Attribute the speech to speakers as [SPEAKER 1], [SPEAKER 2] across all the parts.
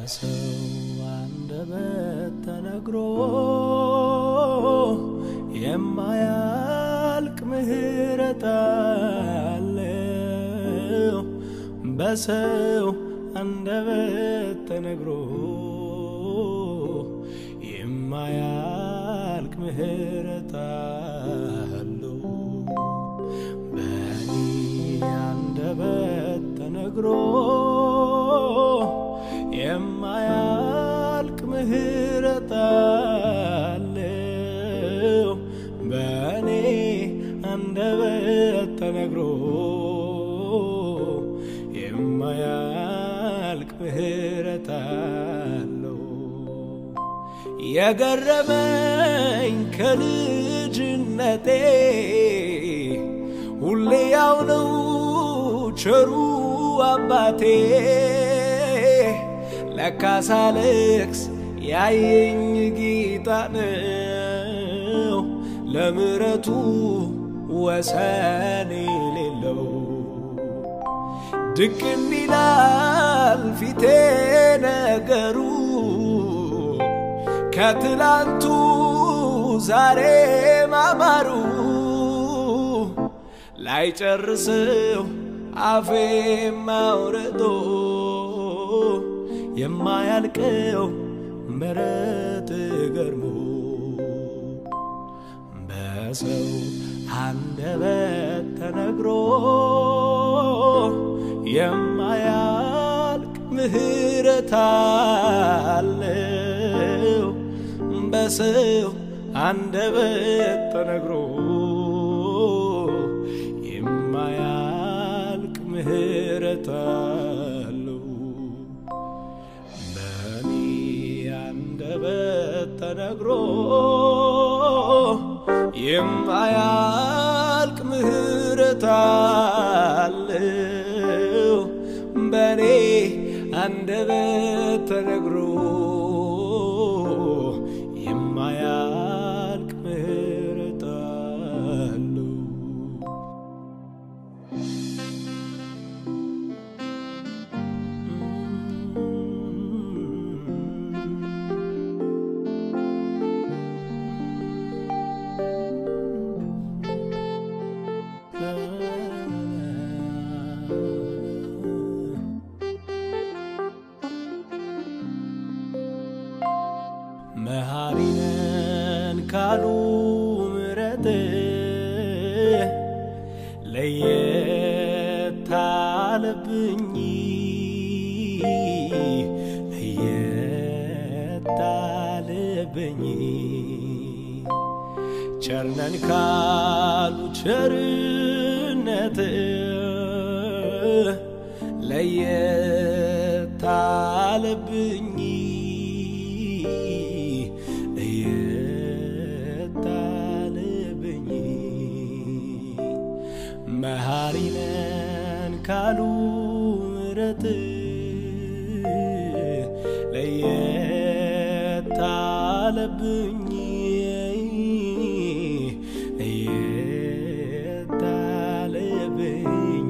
[SPEAKER 1] በሰው አንደበት ተነግሮ የማያልቅ ምሕረት አለው። በሰው አንደበት ተነግሮ የማያልቅ ምሕረት አለው። በእኔ አንደበት ተነግሮ የማያልቅ ምሕረት አለው። በእኔ አንደበት ተነግሮ የማያልቅ ምሕረት አለው። የገረመኝ ከልጅነቴ ሁሌ ያው ነው ቸሩ አባቴ ለካሳ ልክስ ያየኝ ጌታ ነው ለምሕረቱ ወሰን የሌለው ድቅን ይላል ፊቴ ነገሩ ከትላንቱ ዛሬ ማማሩ ላይጨርስው አፌ ማውረዶ የማያልቀው ምሕረት ገርሞ በሰው አንደበት ተነግሮ የማያልቅ ምሕረት አለው። በሰው አንደበት ተነግሮ የማያልቅ ምሕረት አለው። በእኔ አንደበት ተነግሮ የማያልቅ ምሕረት አለው። በእኔ አንደበት ተነግሮ የማያልቅ ምሕረት አለው። መሐሪነን ካሉ ምሕረት ለየት አለብኝ ለየት አለብኝ ቸርነን ካሉ ቸርነት ለየት አለብኝ ለየት አለብኝ መሐሪነን ካሉ ምሕረት ለየት አለብኝ ለየት አለብኝ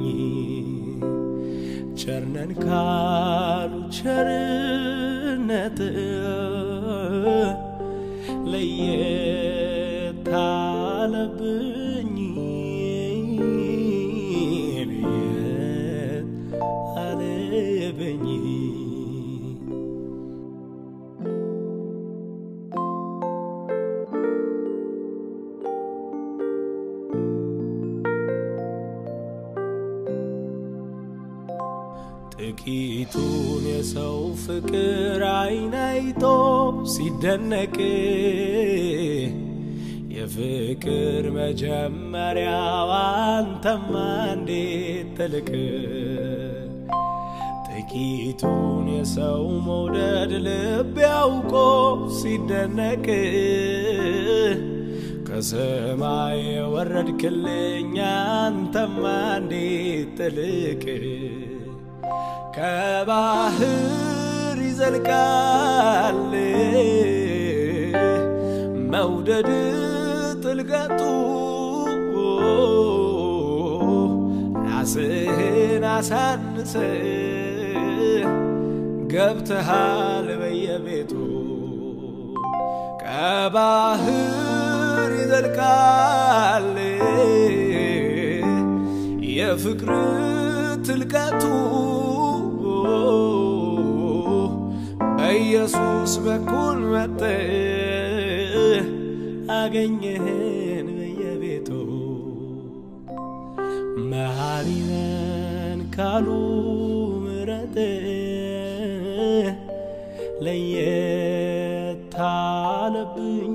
[SPEAKER 1] ቸርነን ካሉ ቸርነት ለየት አለብኝ ለየት አለብኝ ጥቂቱን የሰው ፍቅር አይን አይቶ ሲደነቅ የፍቅር መጀመሪያው አንተማ እንዴት ትልቅ ጥቂቱን የሰው መውደድ ልብ ያውቆ ሲደነቅ ከሰማይ የወረድክልኝ አንተማ እንዴት ጥልቅ ከባህር ይዘልቃል መውደድ ጥልቀቱ ራስህን አሳንሰ ገብተሃል በየቤቱ ከባህር ይዘልቃል የፍቅር ትልቀቱ በኢየሱስ በኩል መጥተህ አገኘህን በየቤቱ መሐሪ ነን ካሉ ምሕረት ለየት አለብኝ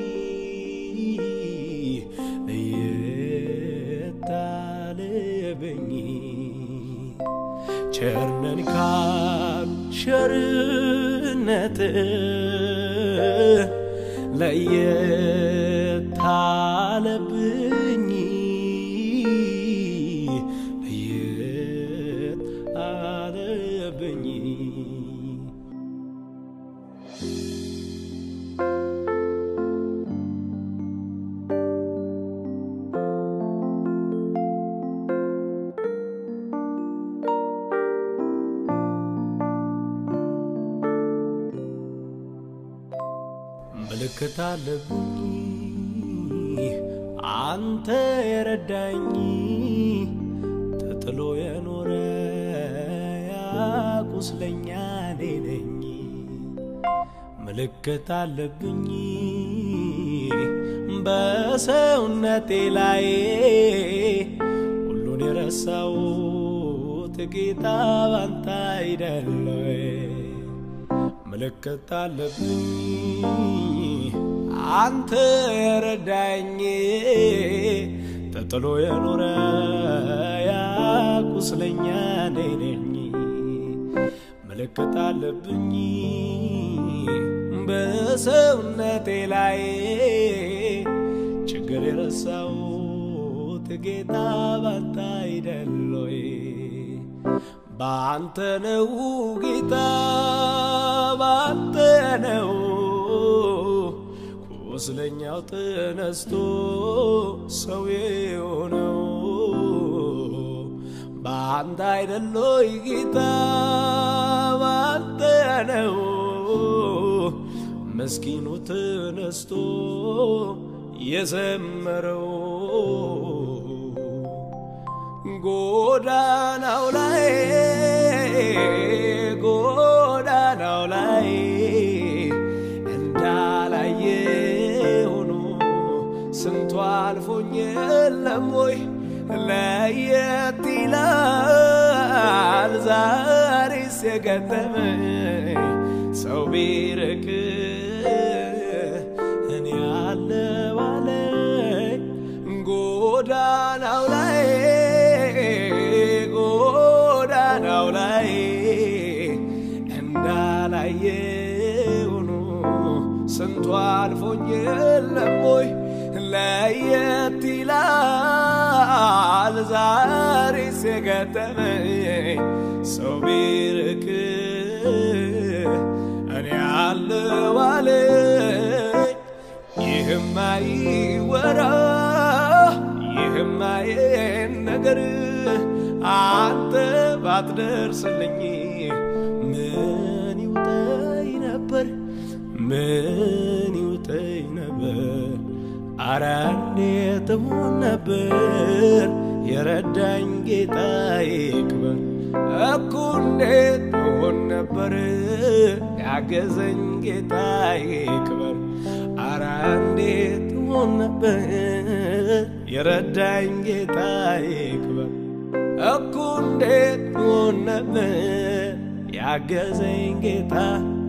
[SPEAKER 1] ለየት አለብኝ ቸርነን ካሉ ቸርነት ለየት አለብኝ ለየት አለብኝ ምልክት አለብኝ አንተ የረዳኝ ተጥሎ የኖረ ያቁስለኛ እኔ ነኝ። ምልክት አለብኝ በሰውነቴ ላይ ሁሉን የረሳሁት ጌታ ባንተ አይደለ ምልክት አለብኝ አንተ የረዳኝ ተጥሎ የኖረ ያቁስለኛ እኔ ነኝ። ምልክት አለብኝ በሰውነቴ ላይ ችግር የረሳሁት ጌታ ባንተ አይደሎይ ባንተ ነው ጌታ ባንተ ነው ቁስለኛው ተነስቶ ሰው የሆነው በአንተ አይደሎይ ጌታ ባንተ ነው መስኪኑ ተነስቶ የዘመረው ጎዳናው ላይ ጎዳናው ላይ እንዳላየ ሆኖ ስንቱ አልፎኝ የለም ወይ ለየት ይላል ዛሬስ የገጠመኝ ሰው ቢርቅ እኔ አለው አለኝ ጎዳናው ላይ ጎዳናው ላይ እንዳላየ ሆኖ ስንቱ አልፎኝ የለም ወይ ለየት ይላል ዛሬስ የገጠመኝ ሰው ቢርቅ እኔ አለው አለኝ ይህማ ይወራ ይህማ ይህን ነገር አንተ ባትደርስልኝ ምን ይውጠኝ ነበር ምን ይውጠኝ ነበር አረ እንዴት እሆን ነበር የረዳኝ ጌታ ይክበር እኮ እንዴት እሆን ነበር ያገዘኝ ጌታ ይክበር አረ እንዴት እሆን ነበር የረዳኝ ጌታ ይክበር እኮ እንዴት እሆን ነበር ያገዘኝ ጌታ